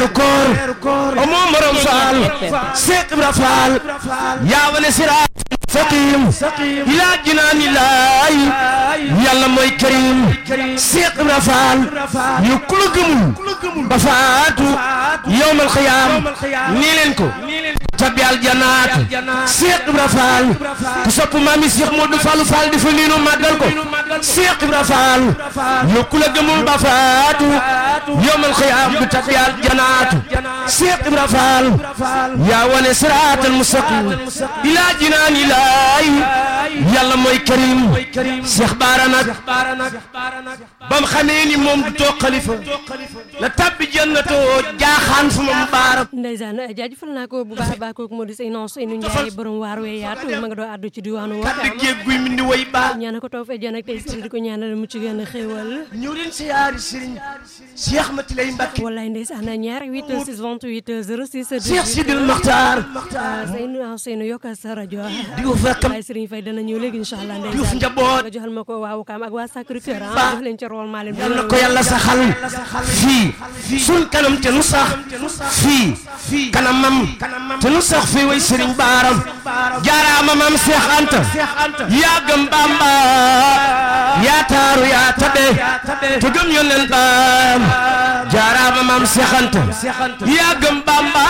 weeru koor amoo morom faal Seex Ibra Faal yaa wane siraat saqim ilaa jinaani laay yàlla mooy karim Seex Ibra Faal yu ku la gëmul ba faatu yowmal xiyaam nii leen ko tabi aljanaat Seex Ibra Faal ku sopp maami Seex Moodu Faalu Faal di fa niinu màggal ko Seex Ibra Faal yu ku la gëmul ba faatu yowmal xiyaam du tabi aljanaat Seex Ibra Faal yaa wane siraatal mustaqim ilaa jinaani laay yàlla mooy karim Seex Baara nag bam xamee ni moom du toog xalifa la tabbi jannatoo jaaxaan fu ma mu baara ndeysaan jaajëfal naa ko bu baax a baax kooku moo di Seydina Ousseynou Ndiaye borom waar wee yaatu ma nga doon àddu ci diwaanu kaddu Wakaam géej guy mindi way baa ñaana ko taw fee jan ak tey si di ko ñaanal mu ci gën a xéewal ñëw leen siyaari sëriñ Cheikh Mati lay Mbacke wallaay ndeysaan ñaari 8 6 28 06 Cheikh Sidil Makhtar Seydina Ousseynou yokkal sa rajo di ko fekkam waaye Serigne Faye dana ñëw léegi incha allah Diouf ndeysaan njaboot nga joxal ma ko waa Wakaam ak waa Sacré Cœur ah Ba. jox leen ca rool maa leen yal na ko yàlla saxal fii suñ kanam te nu sax fii kanamam te nu sax fii way sëriñ baaram jaaraama maam Seex Anta yaa gëm Bamba yaa taaru yaa tabe te gëm yónneen baam jaaraama maam Seex Anta yaa gëm Bamba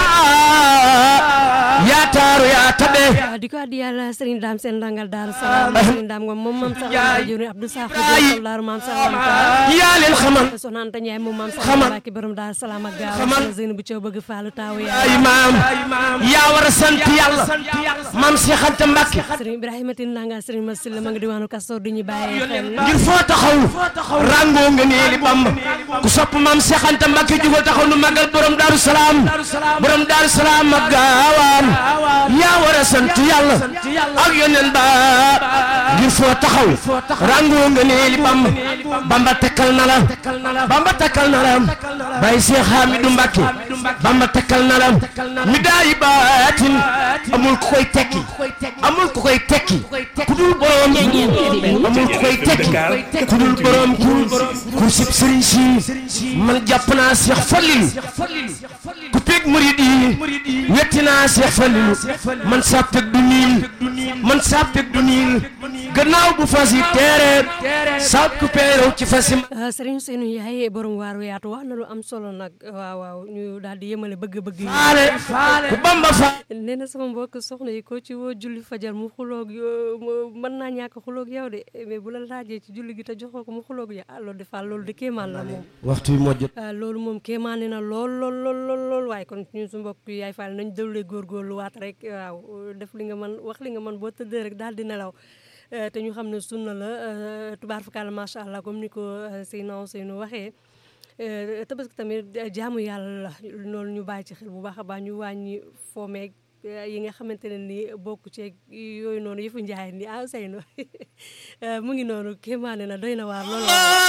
yaa taaru yaa tabe waaw di ko addi yàlla Serigne Dame seen dangal Daaru Salaam Serigne Dame ngom moom maam Salaam jëriñ Abdou Sakho Diop Daaru maam Salaam yaa leen xamal soxna Anta Ndiaye moom maam Xamal. Salaam Mbacke borom Daaru Salaam ak gaaw Xamal. Zeynou bu Thiaw bëgg faalu taawu ay yaay maam yaa war a sant yàlla maam Seex Anta Mbacke Serigne Ibrahima Tine Ndanga Serigne Massila ma nga diwaanu Kastoor di ñu bàyyee xel ngir foo taxaw rangoo nga neeli Bamba ku sopp maam Seex Anta Mbacke jugal taxaw nu magal borom Daaru Salaam borom Daaru Salaam ak gaawaan yaa war a sant yàlla ak yoneen ba ngir foo taxaw rangoo nga neeli Bamba Bamba tekkal na la Bamba tekkal na la Baye Seex Hamidou Mbacke Bamba tekkal na la mi daayi baatin amul ku koy tekki amul ku koy tekki ku dul borom amul ku koy tekki ku dul borom kur kur sib sëriñ si man jàpp naa Seex Fallilu ku peeg murid yi wetti naa Seex Fallilu man saa peeg du niil man saa peeg du niil gannaaw bu fas yi teere saa ku peerew ci fas yi Serigne Ousseynou Ndiaye borom waaru yaatu wax na lu am solo nag waaw waaw ñu daal di yemale bëgg-bëgg yi faale ku Bamba fa nee na sama mbokk soxna yi ko ci woo julli fajar mu xuloog yo- mu- mën naa ñàkk xuloog yow de mais bu la laajee ci julli gi te joxoo ko mu xuloog yow ah loolu de Fall loolu de kéemaan la moom waxtu bi moo jot ah loolu moom kéemaane na lool lool lool lool lool waaye kon ñun su mbokk yi yaay Fall nañ dawlee góorgóorlu waat rek waaw def li nga mën wax li nga mën boo tëddee rek daal di nelaw Eh, te ñu xam ne sunna la eh, tubaar fakàlla macha allah comme ni ko eh, Seydina Ousseynou waxee Eh, tabaski tamit eh, jaamu yàlla la loolu ñu bàyyi ci xel bu baax a baax ñu wàññi foomeeg eh, yi nga xamante ne ni bokk ceeg yooyu noonu yëfu njaay ni ah Ousseynou Eh, mu ngi noonu kéemaane na doy na waar lool